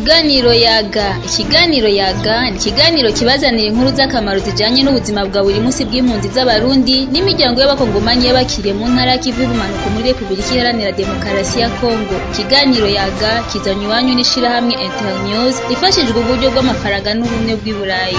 Ikiganiro yaga ikiganiro yaga ni ikiganiro kibazanira inkuru z'akamaro zijanye n'ubuzima bwa buri munsi bw'impunzi z'abarundi n'imiryango y'abakongomanyi y'abakiriye mu ntara y'ikivu y'ubumanuko muri repubulika iharanira demokarasi ya kongo ikiganiro yaga kizanye iwanyu n'ishirahamwe internews rifashijwe uburyo bw'amafaranga n'ubumwe bw'i burayi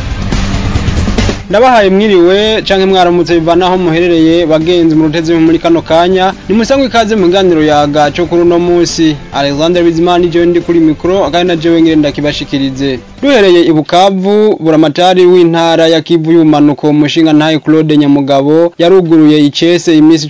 ndabahaye mwiriwe canke mwaramutse bivanaho muherereye bagenzi mu rutezi muri kano kanya ni musangwe ikaze mu kiganiro yaga cyo kuri uno munsi Alexander Bizimana jewe ndi kuri mikro akandi na jewe ngire ndakibashikirize duhereye i Bukavu buramatari w'intara ya Kivu y'umanuko mushinga ntaye Claude Nyamugabo yaruguruye icese imisi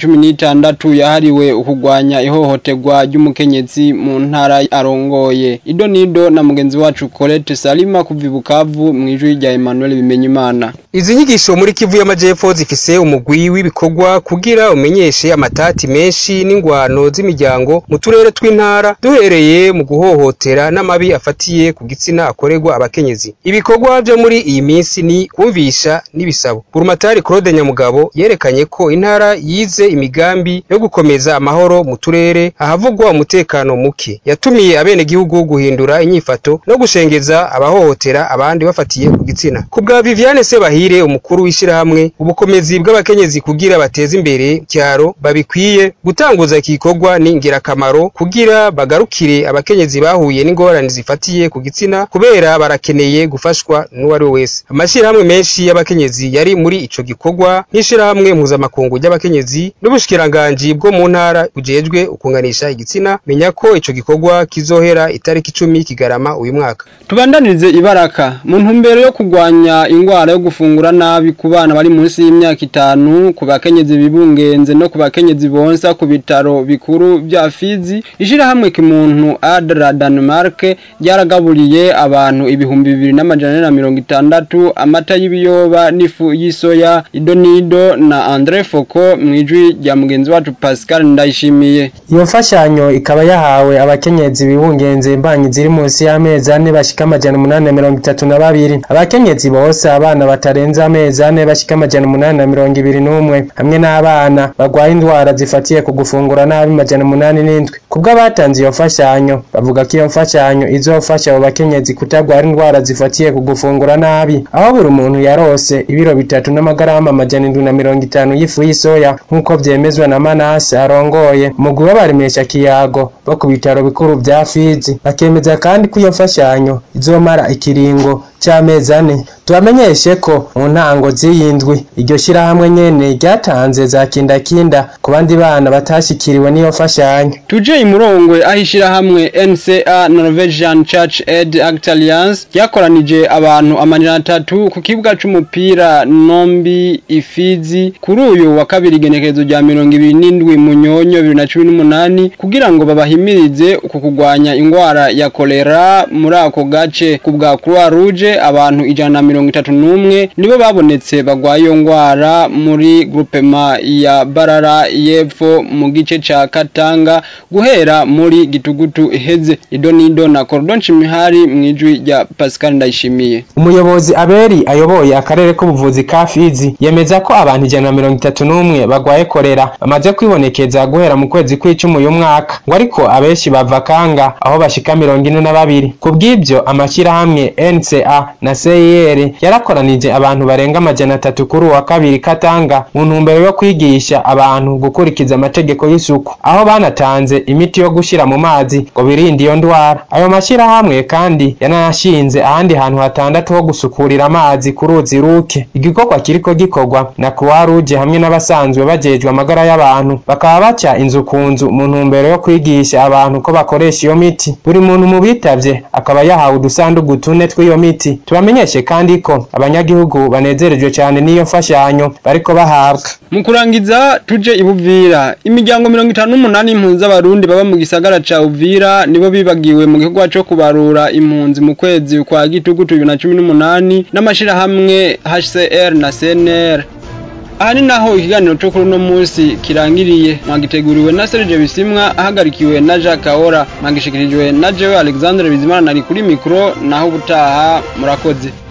16 yahariwe ukugwanya ihohoterwa ry'umukenyezi mu ntara arongoye ido nido na mugenzi wacu Colette Salima kuva i Bukavu mwijwi rya Emmanuel Bimenyimana Izi nyigisho muri Kivu y'Amajepfo zifise umugwi w'ibikorwa kugira umenyeshe amatati menshi n'ingwano z'imiryango mu turere tw'intara duhereye mu guhohotera n'amabi afatiye ku gitsina akorerwa abakenyezi. Ibikorwa vyo muri iyi minsi ni kumvisha n'ibisabo. Burumatari Claude Nyamugabo yerekanye ko intara yize imigambi yo gukomeza amahoro mu turere ahavugwa umutekano muke. Yatumiye abenegihugu guhindura inyifato no gushengeza abahohotera abandi bafatiye ku gitsina. Kubwa Viviane Sebahire umukuru w'ishirahamwe ubukomezi bw'abakenyezi kugira bateze imbere cyaro babikwiye gutanguza iki gikorwa ni ngirakamaro kugira bagarukire abakenyezi bahuye n'ingorane zifatiye ku gitsina kubera barakeneye gufashwa n'uwari we wese amashirahamwe menshi y'abakenyezi yari muri ico gikorwa nk'ishirahamwe mpuzamakungu ry'abakenyezi n'ubushikiranganji bwo mu ntara bujejwe ukunganisha igitsina menya ko ico gikorwa kizohera itariki icumi kigarama uyu mwaka tubandanirize ibaraka mu ntumbero yo kugwanya ingwara yo gufungura nabi ku bana bari munsi y'imyaka itanu ku bakenyezi bibungenze no ku bakenyezi bonsa ku bitaro bikuru vya Fizi ishirahamwe kimuntu Adra Denmark ryaragaburiye abantu ibihumbi bibiri n'amajana na mirongo itandatu amata y'ibiyoba n'ifu y'isoya idonido na Andre Foko mwijwi rya mugenzi wacu Pascal Ndayishimiye iyo mfashanyo ikaba yahawe abakenyezi bibungenze imbanyi ziri munsi y'amezi ane bashika amajana umunani na mirongo itatu na babiri abakenyezi bose abana batarenze amezi ane bashika amajana umunani na mirongo ibiri n'umwe hamwe n'abana bagwaye indwara zifatiye ku gufungura nabi amajana umunani n'indwi kubwo abatanze iyo mfashanyo bavuga ko iyo mfashanyo izofasha abo bakenyezi kutagwara indwara zifatiye ku gufungura nabi aho buri muntu yarose ibiro bitatu n'amagarama amajana indwi na mirongo itanu y'ifu y'isoya nk'uko vyemezwa na manase arongoye umugwi w'abaremesha kiyago bo ku bitaro bikuru vya fizi bakemeza kandi ko iyo mfashanyo izomara ikiringo c'amezi ane tubamenyeshe ko mu ntango z'iyindwi iryo shirahamwe nyene ryatanze za kindakinda ku bandi bana batashikiriwe n'iyo mfashanyo tuje imurongwe aho ishirahamwe NCA Norwegian Church Aid Act Alliance ryakoranije abantu amajana atatu ku kibuga c'umupira Nombi Ifizi kuri uyu wa kabiri igenekerezo rya mirongo ibiri n'indwi Munyonyo bibiri na cumi n'umunani kugira ngo babahimirize ku kugwanya ingwara ya kolera muri ako gace ku bwa Croix Rouge abantu ijana na mirongo itatu n'umwe nibo babonetse bagwaye iyo ngwara muri groupema ya Barara y'epfo mu gice ca Katanga guhera muri gitugutu iheze idonido na Cordon Chimihari mwijwi rya Pascal Ndayishimiye umuyobozi Aberi ayoboye akarere k'ubuvuzi ka Fizi yemeza ko abantu ijana na mirongo itatu n'umwe bagwaye korera bamaze kwibonekeza guhera mu kwezi kw'icumi uyu mwaka ngo ariko abenshi bava Kanga aho bashika mirongo ine na babiri kubw'ivyo amashyirahamwe NCA na CIR yarakoranije abantu barenga amajana atatu kuri uwa kabiri Katanga mu ntumbero yo kwigisha abantu gukurikiza amategeko y'isuku aho banatanze imiti yo gushira mu mazi ngo birinde iyo ndwara ayo mashyirahamwe kandi yanashinze ahandi hantu hatandatu ho gusukurira amazi ku ruzi ruke igikorwa kiriko gikorwa na Croix Rouge hamwe n'abasanzwe bajejwe amagara y'abantu bakaba baca inzu ku nzu mu ntumbero yo kwigisha abantu ko bakoresha iyo miti buri muntu mu bitavye akaba yahawe udusandugu tune tw'iyo miti tubamenyeshe kandi ko abanyagihugu banezerejwe cyane n'iyo mfashanyo bariko bahabwa mu kurangiza tuje ibuvira imiryango mirongo itanu n'umunani impunzi z'abarundi baba mu gisagara ca uvira nibo bibagiwe mu gikorwa co kubarura impunzi mu kwezi kwa gitugutu bibiri na cumi n'umunani n'amashirahamwe hcr na cnr aha ni naho ikiganiro cyo kuri uno munsi kirangiriye mwagiteguriwe na Serge Bisimwa ahagarikiwe na Jacques Kahora mwagishikirijwe na Jewe Alexandre Bizimana nari kuri mikro naho ubutaha murakoze